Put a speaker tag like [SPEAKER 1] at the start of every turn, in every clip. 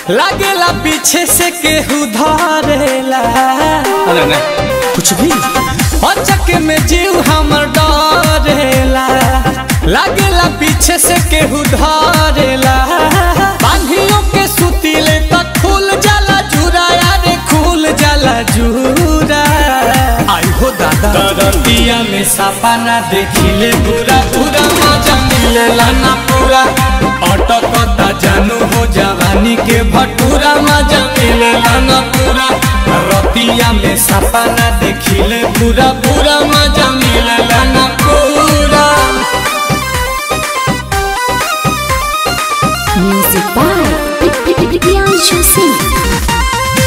[SPEAKER 1] लागेला पीछे से केहू धरेला
[SPEAKER 2] अरे नहीं
[SPEAKER 1] कुछ भी अचक में जीव हमर डरेला लागेला पीछे से केहू धरेला बांधियों के सुतीले तक खुल जाला जूरा यारे खुल जाला जूरा आई हो दादा दरतिया में सापा ना देखिले पूरा पूरा मजा मिलेला ना पूरा अटकता जानू हो जवानी के भटूरा मजा मिलेला ना पूरा रतिया में सापा ना देखिले पूरा पूरा मजा मिलेला ना पूरा
[SPEAKER 3] Music by Priyanshu Singh.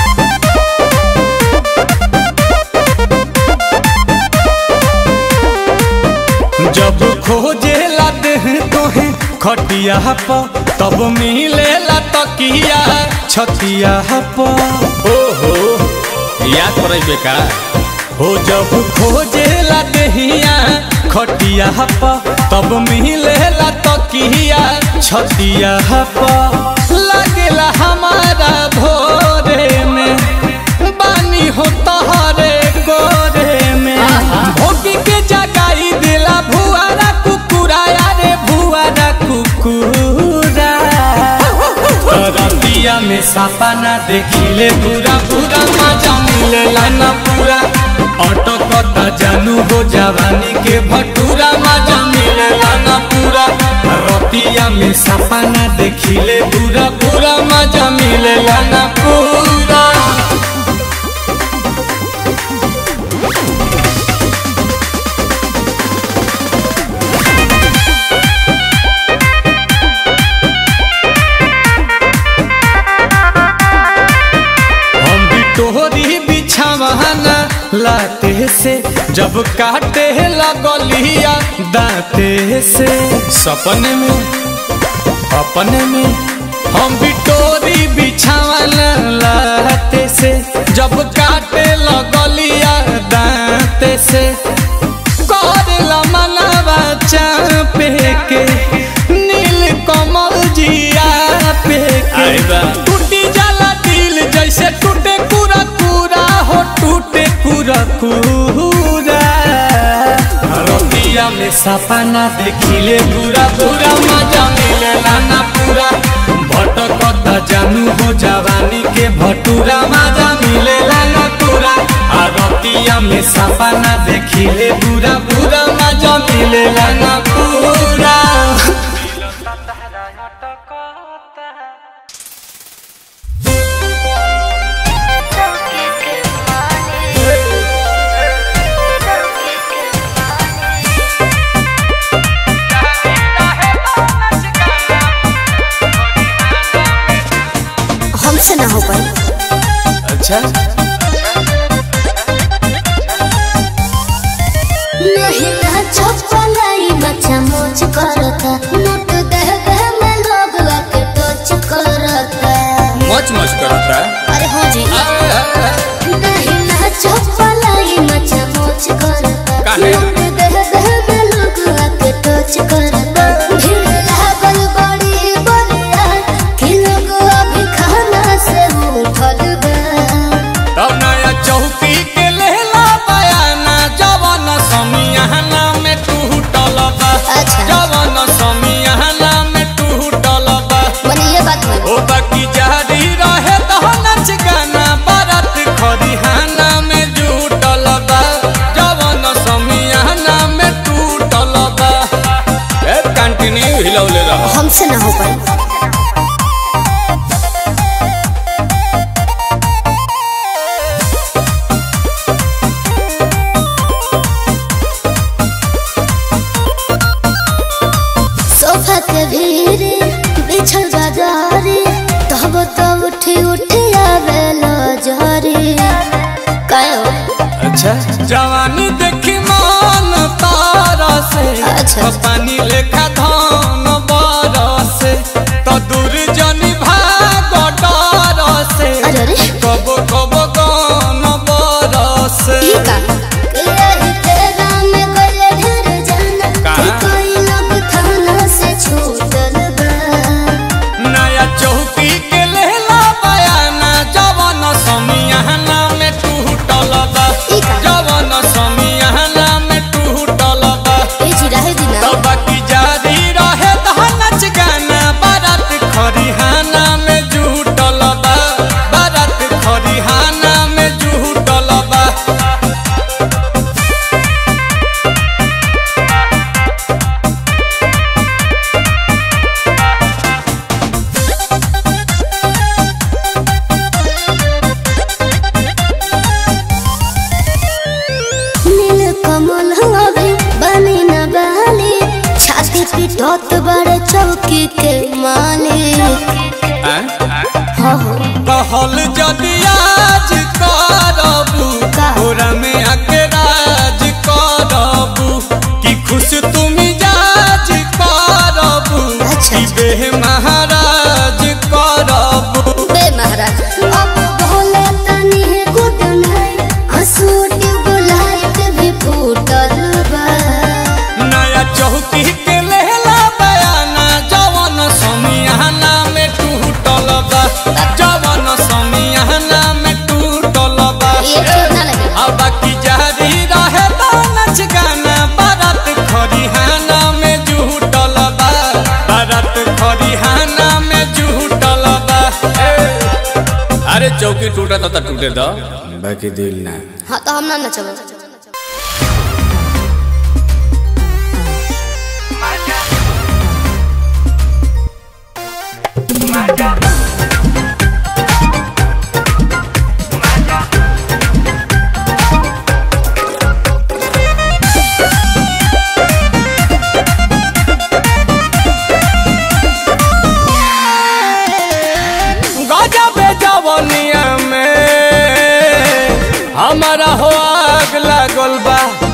[SPEAKER 1] जब खोजे लाते हैं तोहे खटिया पर तब मिलेला तकिया छतिया पर
[SPEAKER 2] ओहो याद पड़े बेका
[SPEAKER 1] हो जब खोजे ला देहिया खटिया पर तब मिलेला तकिया छतिया पर लागेला हमारा भोरे में बानी हो तहरे गोरे में भोगी के जगाई दिला भुआरा कुकुरा यारे भुआरा कुकुरा रतिया में सापा ना देखिले पूरा पूरा मजा मिलेला ना पूरा ऑटो कता जानू हो जवानी के भटूरा मजा मिलेला ना पूरा रतिया में सापा ना देखिले पूरा पूरा मजा मिलेला ना पूरा हम भी तोहरी बिछावाना लाते से जब काटे लगलिया दाते से सपने में अपने में हम भी तोरी बिछावाना लाते से जब काटे लगलिया दाते से करेला मनवा चापे के नील कमल जिया पे
[SPEAKER 2] आई बा।
[SPEAKER 1] के टूटी जाला दिल जैसे टूटे पूरा पूरा हो टूटे पूरा पूरा रतिया में सपना देखिले पूरा पूरा मजा मिलेला ना पूरा भटकता जानू हो जवानी के भटूरा मजा मिलेला ना पूरा आ रतिया में सपना देखिले पूरा पूरा मजा मिलेला ना पूरा
[SPEAKER 3] हमसे ना हो पाई
[SPEAKER 1] अच्छा
[SPEAKER 3] नहीं ना चपलाई बच्चा मोच करता नोट दे दे में लोग आके टच करता
[SPEAKER 2] मच मच करता
[SPEAKER 3] अरे हो जी नहीं ना चपलाई बच्चा मोच करता
[SPEAKER 2] काहे?
[SPEAKER 3] नोट दे दे में लोग आके टच करता भीड़ लागल बड़ी बड़िया कि लोग अभी खाना से उठल बा
[SPEAKER 1] तब नया चौकी के लेला बयाना जवन समियाना में टूटल बा
[SPEAKER 3] अच्छा।
[SPEAKER 1] जवन समियाना में टूटल बा
[SPEAKER 3] मने ये बात हुई
[SPEAKER 1] ओ बाकी जारी रहे तो नच गाना बारात खरिहाना में जुटल बा जवन समियाना में टूटल बा
[SPEAKER 2] ए कंटिन्यू हिलौले रह
[SPEAKER 3] हमसे ना हो पाई सोफा के भीरे बिछल बाजारी तब तो उठी उठी आवे लो जरी कायो
[SPEAKER 1] अच्छा जवानी देखी मान तारा से
[SPEAKER 3] अच्छा।
[SPEAKER 1] तो पानी लेखा धान बरसे तो दूर जनी भाग डर से
[SPEAKER 3] अरे अरे
[SPEAKER 1] कबो कबो गान बरसे
[SPEAKER 3] ई का यही तेरा में कोई ढेर जाना
[SPEAKER 2] कहाँ?
[SPEAKER 3] कि कोई लोग थाना से छूटल बा
[SPEAKER 1] नया चौकी के ले
[SPEAKER 3] चौकी के मालिक
[SPEAKER 2] आँ?
[SPEAKER 3] हो हो
[SPEAKER 1] कहल जदि आज करबू
[SPEAKER 3] का?
[SPEAKER 1] तोरा में आके राज करबू कि खुश तुम जाज करबू
[SPEAKER 3] अच्छा।
[SPEAKER 1] कि बेह महाराज करबू
[SPEAKER 3] बे महाराज अब भोले तनी गुड नाइट आंसू ट्यूबलाइट भी फूटल बा
[SPEAKER 1] नया चौकी के लेला बयाना जवन समियाना में टूटल बा जवन समियाना में टूटल बा
[SPEAKER 3] ये ठीक ना लगे
[SPEAKER 1] अब बाकी जारी रहे तो नच गाना बारात खरिहाना में जुटल बा बारात खरिहाना में जुटल बा
[SPEAKER 2] अरे चौकी टूटा तो टूटे दो बाकी दिल ना
[SPEAKER 3] हाँ तो हम ना नचब
[SPEAKER 1] गजबे जवनिया में हमारा हो आग लागल बा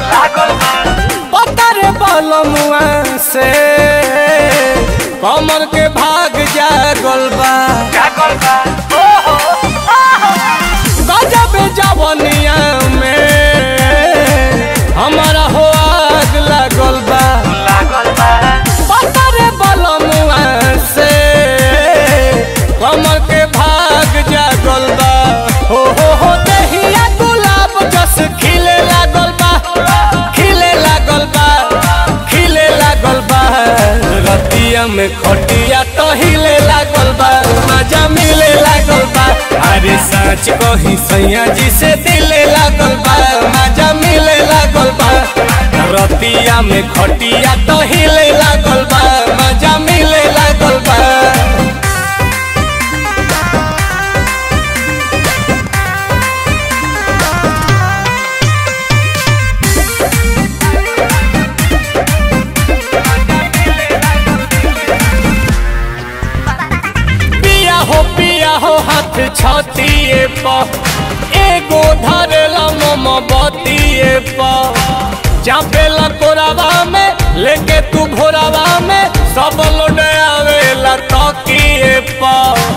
[SPEAKER 1] पतर बलमुआ से कमर के भाग जागल बा गजबे जवनिया में हमारा हो आग लागल बा पतर बलमुआ से कमर के भाग जागल बा हो हो हो दहिया गुलाब जस खिले लागल बा खिले लागल बा खिले लागल बा रतिया में खटिया तो हिले लागल बा मजा मिले लागल बा अरे सच कही सैया जी से दिले लागल बा मजा मिले लागल बा रतिया में खटिया तो हिले लागल बा मजा मिले लागल बा पिया हो पिया हो हाथ छतिए प एगो धरेला मम बतिए प चापेला कोरावा में लेके तू भोरावा में सब लोड आवेला तकिए प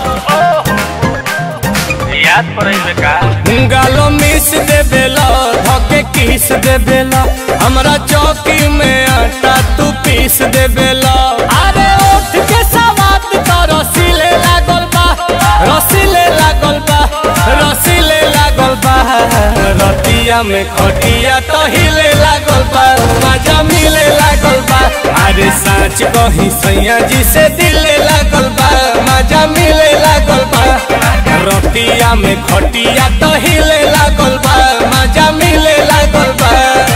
[SPEAKER 2] याद पड़े का
[SPEAKER 1] गालो मिस दे बेला धके किस दे बेला हमरा चौकी में आटा तू पीस दे बेला अरे उठ के सवात तो रसीले लागल बा रसीले लागल बा रसीले लागल बा रतिया में खटिया तो हिले लागल बा मजा मिले लागल बा अरे साँच कही सैया जी से दिले लागल बा मजा मिले लागल बा रतिया में खटिया तो हिले लागल बा मजा मिले लागल बा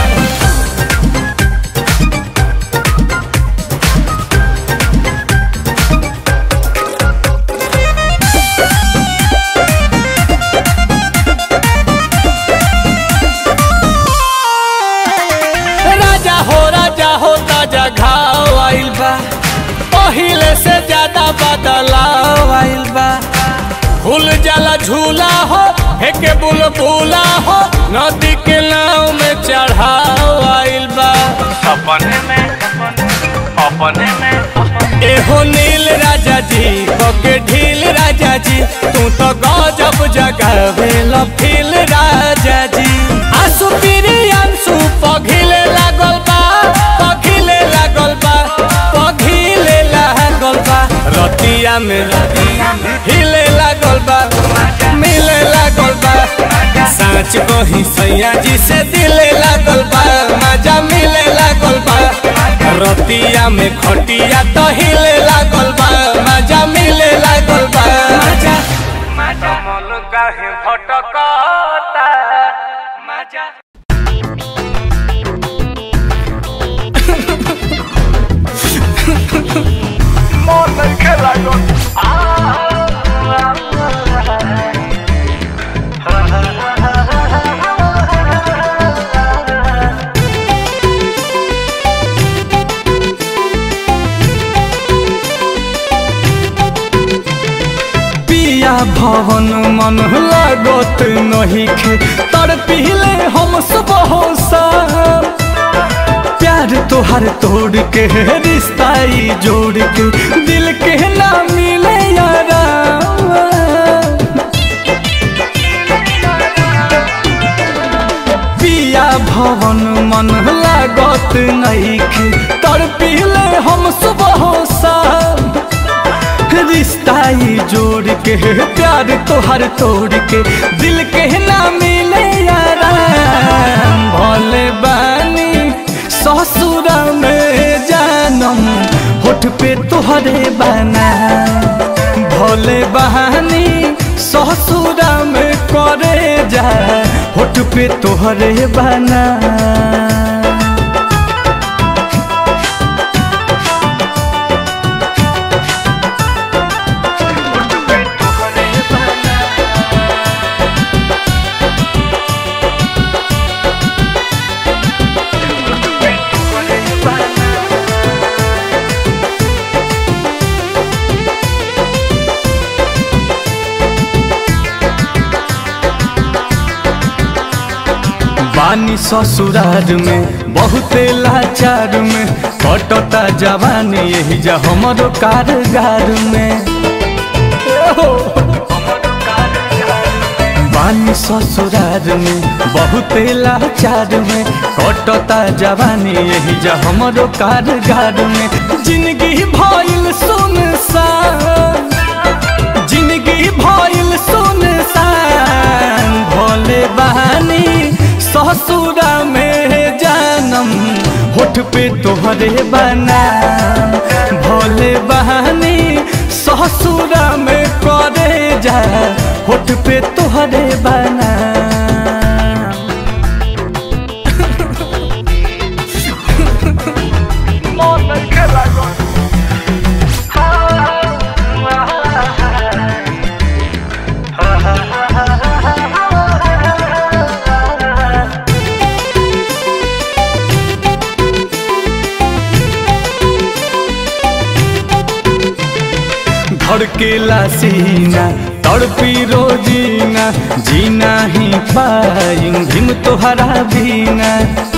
[SPEAKER 1] राजा हो राजा हो ताजा घाव आइल बा पहिले से ज्यादा बदलाव आइल बा फूल जाला झूला हो हेके बुलबुला हो नदी के नाव में चढ़ाव आइल बा
[SPEAKER 2] अपने में अपने में
[SPEAKER 1] एहो नील राजा जी के ढील राजा जी तू तो गजब जगावेल फील राजा जी आंसू पीरी आंसू पघिले लागल बा पघिले लागल बा पघिले लागल बा रतिया में हिले लागल बा मिले लागल बा साँच कही सैया जी से दिले लागल बा मजा मिले लागल बा रतिया में खटिया तो हिले लागल बा मजा मिले लागल बा मजा
[SPEAKER 2] मन काहे भटकता मजा मन खेला
[SPEAKER 1] पिया भवन मन लागत नहीं खे तर पीले हम सुबह शाम प्यार तोहर तोड़ के रिश्ता ई जोड़ के दिल के ना मिले यारा पिया भवन मन लागत नहीं खे तर पीले हम सुबह शाम रिश्ता ई जोड़ के प्यार तोहर तोड़ के दिल के ना मिले यारा भोले बानी ससुर में जानम होठ पे तोहरे बना भोले बहानी ससुर में करे जा होठ पे तोहरे बना बानी ससुरार में बहुते लाचार में कटता जवानी यही जा हमरो कारगार में बानी ससुरार में बहुते लाचार में कटता जवानी यही जा हमरो कारगार में जिंदगी भइल सुनसान जिंदगी भइल सुनसान भोले बहानी ससुरा में जानम होठ पे तोहरे बना भोले बहानी ससुरा में करे जा होठ पे तोहरे बना धड़केला सीना तड़पी रोजीना जीना ही पाई भीम तोहरा बीना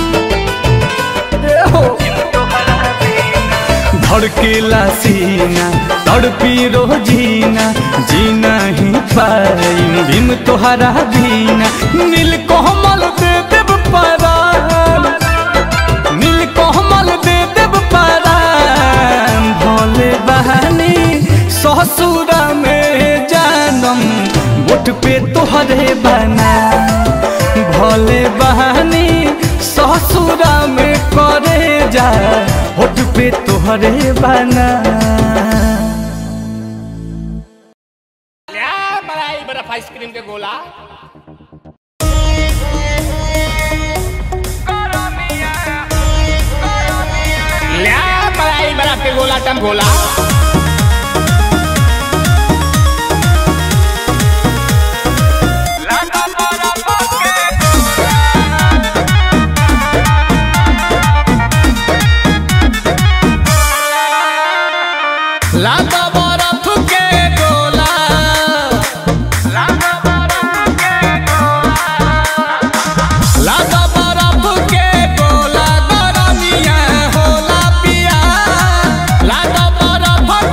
[SPEAKER 1] धड़केला सीना तड़पी रोजीना जीना ही पाई भीम तोहरा बीना नील कोमल दे देव परान नील कोमल दे देव परान भोले बहानी ससुरा में जानम गोट पे तोहरे बना भोले बहानी ससुरा में करे जा होठ पे तोहरे बना
[SPEAKER 2] मलाई बर्फ आइसक्रीम के गोला ल्या मलाई बर्फ के गोला टम गोला लागा बर्फ के गोला लागा बर्फ के गोला लागा बर्फ के गोला गरमिया होला पिया लागा बर्फ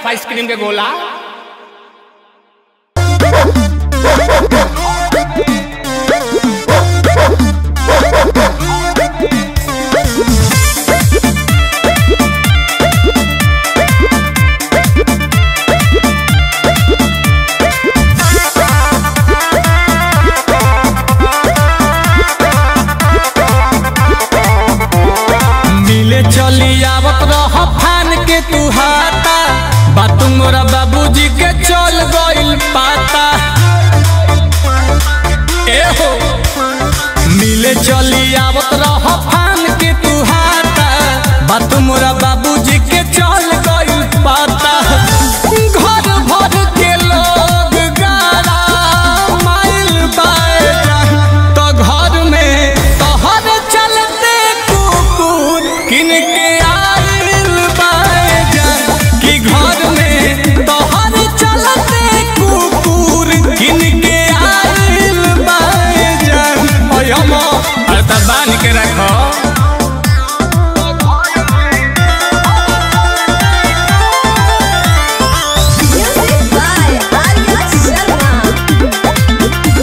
[SPEAKER 2] आइसक्रीम के गोला
[SPEAKER 1] मिले चली आवत रह फान के तू हाथा बात मोरा बाबूजी के चल गइल पाता ए हो मिले चली आवत रह फान के तू हाथा बात मोरा बाबूजी के चल गइल पाता घर भर के लोग गारा माइल बाएगा तो घर में तोहर चलते कुकुर किन के आइल बाएगा कि घर में तोहर चलते कुकुर किन के आइल बाएगा ओय हम
[SPEAKER 2] अरे तब बांध के रखो
[SPEAKER 4] Music by Arya Sharma.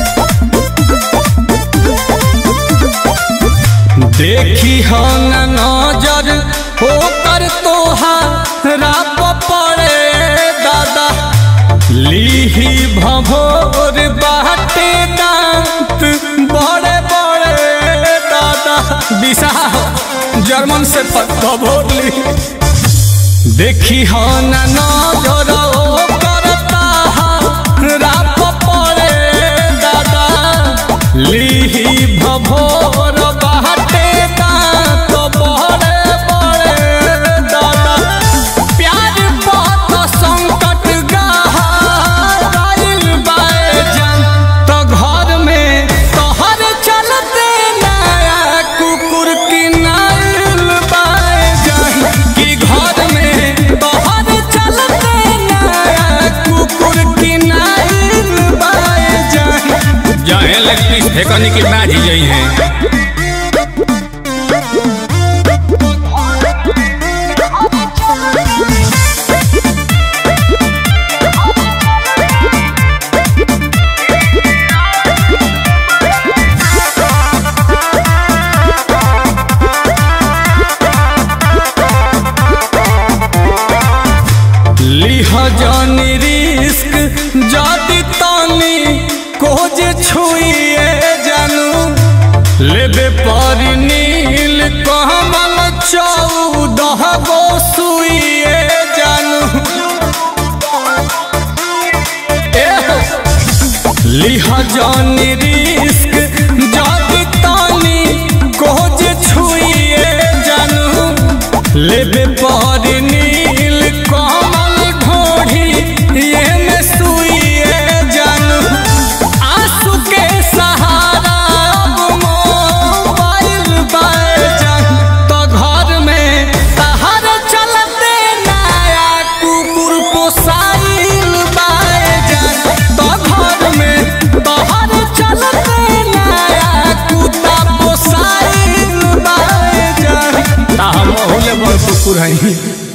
[SPEAKER 1] देखी हो न नजर होकर तोहारा पड़े दादा लीही भभोर बाटे दांत बड़े बड़े दादा दिशा जर्मन से भभोर ली देखी हो न नजर होकर ताहारा पड़े दादा लीही भभोर बाटे दांत बड़े बड़े दादा प्यार बहुत संकट गहाइल बाएजान तो घर में तोहर चलते नया कुकुर किनाइल बाएजान कि घर में तोहर चलते नया कुकुर किनाइल बाएजान
[SPEAKER 2] जहे लगती फेकनी की बाजी गई है
[SPEAKER 1] लिह जानी रिस्क जाति तानी कोज छुइए जानू लेबे पर नील कमल चौदह गो सुइए जानू एह, लिह जानी रिस्क जाति तानी कोज छुइए जानू लेबे पर नील कमल ढोढ़ी ये में सुइए जानू आंसू के सहारा अब मोबाइल बाजान तो घर में तहर चलते नया कुकुर पोसाइल बाजान तो घर में तहर चलते नया कुत्ता पोसाइल बाजान
[SPEAKER 2] ता हम ओहुले बड़ कुकुर हई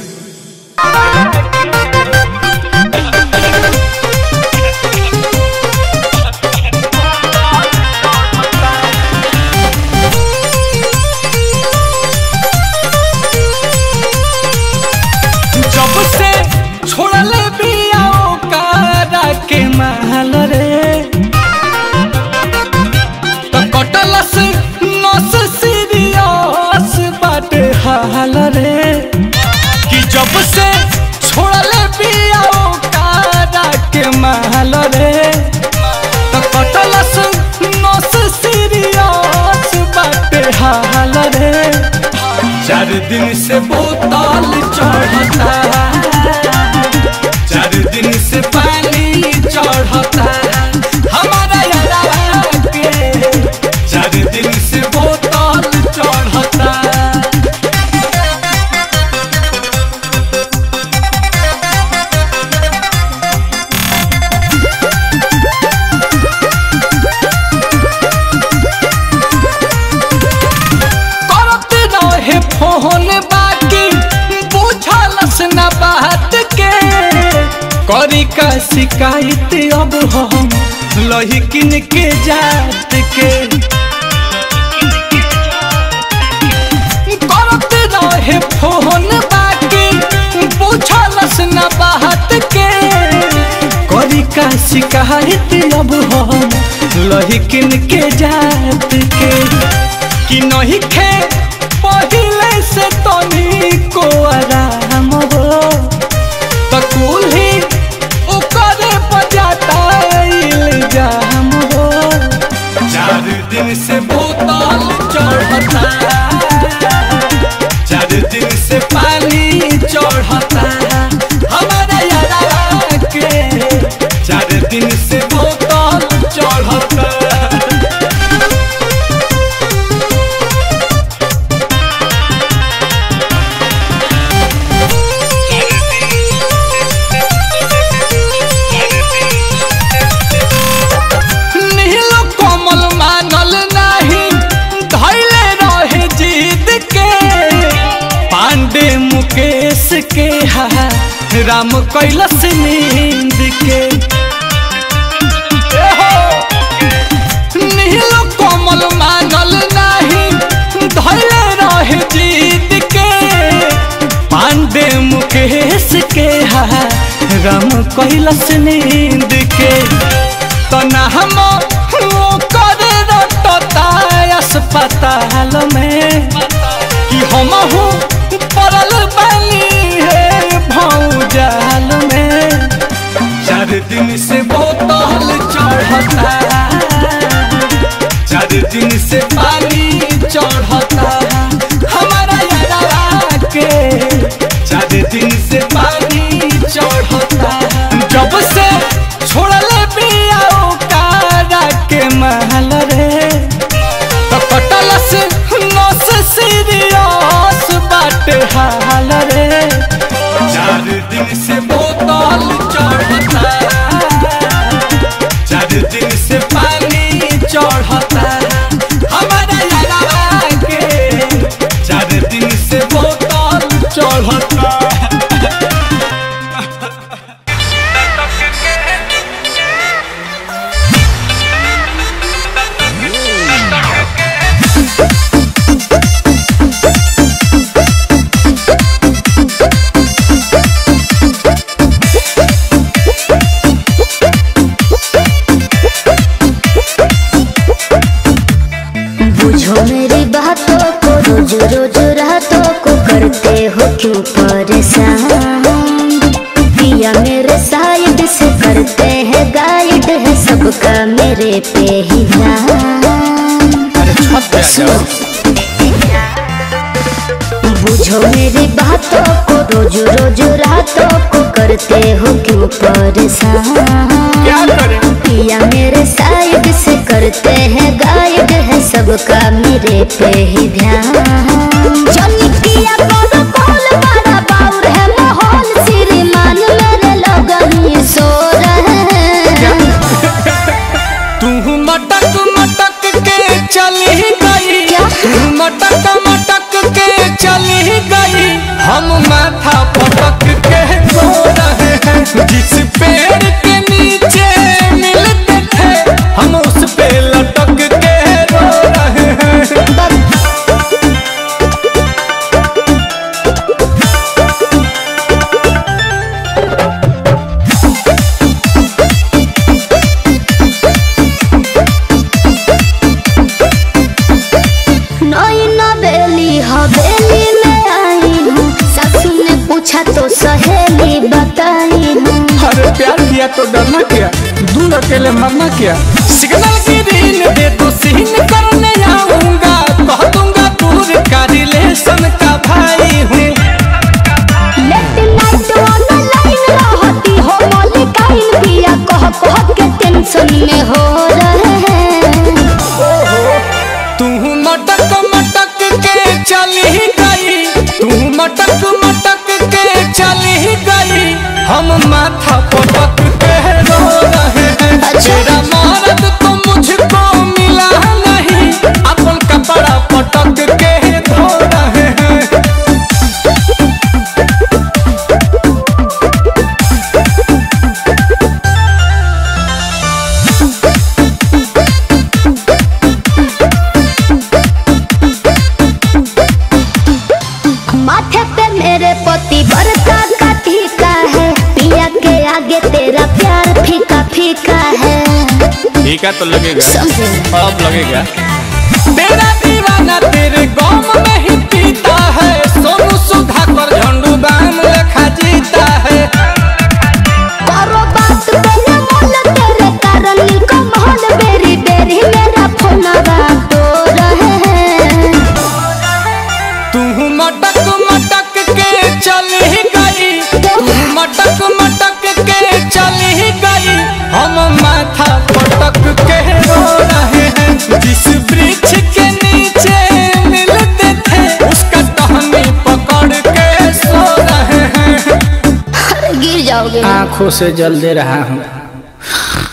[SPEAKER 1] जब से छोड़ले बिया ओकरा के महल रे तो कटलस नस सीरियस बाटे हाल रे कि जब से छोड़ले बिया ओकरा के महल रे तो कटलस नस सीरियस बाटे हाल रे चार दिन से बोतल चढ़ता चार दिन से पानी चढ़ता हमारा यारा के चार दिन से बोतल चढ़ता करत रहे फोन बाकी बुझलस करी का शिकायत अब हम लहिकिन के जात के करत रहे फोन बाकी पूछलस न बात के करी का शिकायत अब हम लहिकिन के जात के कि नहीं खे पहिले से तनी को आराम हो तकुल ही ओकरे बजाता इल्जाम हो चार दिन से बोतल चढ़ता चार दिन से पानी चढ़ता हमारे यारा के चार दिन से बोतल चढ़ता नील कोमल मानल नाही धैले रहे जीत के पांडे मुकेश के हा राम कैलस नींद के ए हो! नील कोमल मानल नाही धैले रहे जीत के पांडे मुकेश के हा राम कैलस नींद के तना हम करे रटता अस्पताल में कि हम पड़ल बनी है भौजाल में चार दिन से बोतल चढ़ता चार दिन से पानी चढ़ता हमारा यारा के चार दिन से पानी चढ़ता जब से छोड़ले बिया कारा के महल रे तो कटलस नस सीरियस बाटे हाल रे चार दिन से बोतल चढ़ता चार दिन से पानी चढ़ता हमारा यारा के चार दिन से बोतल चढ़ता
[SPEAKER 3] बुझो मेरी बातों को रोज रोज रातों को करते हो क्यों परेशान पिया मेरे साइड से करते हैं गाइड है सबका मेरे पे ही ध्यान सुनो। बुझो मेरी बातों को रोज रोज रातों को करते हो क्यों परेशान
[SPEAKER 1] क्या करें
[SPEAKER 3] पिया मेरे साइड से करते हैं गाइड है सबका मेरे पे ही ध्यान जनी किया करो कॉल बड़ा बाउर है माहौल श्रीमान मेरे लोग ही सो रहे हैं
[SPEAKER 1] तू मटक मटक के चली गई तू मटक मटक के चली गई हम माथा पटक के रो रहे हैं जिस पेड़ के नीचे मिलते थे हम उस पे लटक के रो रहे हैं
[SPEAKER 3] नई नवेली हवेली में आई हूँ सासू ने पूछा तो सहेली बताई हूँ
[SPEAKER 1] अरे प्यार किया तो डरना क्या दूर अकेले मरना क्या सिग्नल की रील दे तो सीन करने आऊंगा कह दूंगा दूर का रिलेशन का भाई हूँ
[SPEAKER 3] लेट नाइट ऑनलाइन रहती हो मलिकाइन पिया कह कह के टेंशन में हो रहे हैं
[SPEAKER 1] तू मटक मटक के चली गई तू मटक मटक के चली गई हम माथा पटक के रो रहे हैं
[SPEAKER 3] अच्छा।
[SPEAKER 1] तेरा मर्द तो मुझको मिला नहीं अपन कपड़ा पटक के धो रहे हैं
[SPEAKER 3] माथे पे मेरे पति बरका का टीका है पिया के आगे तेरा प्यार फीका फीका है
[SPEAKER 2] ठीक है तो लगेगा
[SPEAKER 3] समझे
[SPEAKER 2] अब लगेगा
[SPEAKER 1] तेरा दीवाना तेरे गम में ही पीता है सोनू सुधाकर झंडू बाम लेखा जीता है
[SPEAKER 3] करो बात तेरे मोल तेरे कारण नीलको मोहन बेरी बेरी मेरा फोन तो रहे हैं
[SPEAKER 1] तू मटक मटक के चली गई तू मटक मटक के चली गई हम माथा पटक के रो रहे हैं जिस वृक्ष के नीचे मिलते थे उसका टहनी पकड़ के सो रहे हैं
[SPEAKER 3] अरे गिर जाओगे
[SPEAKER 5] आंखों से जल दे रहा हूँ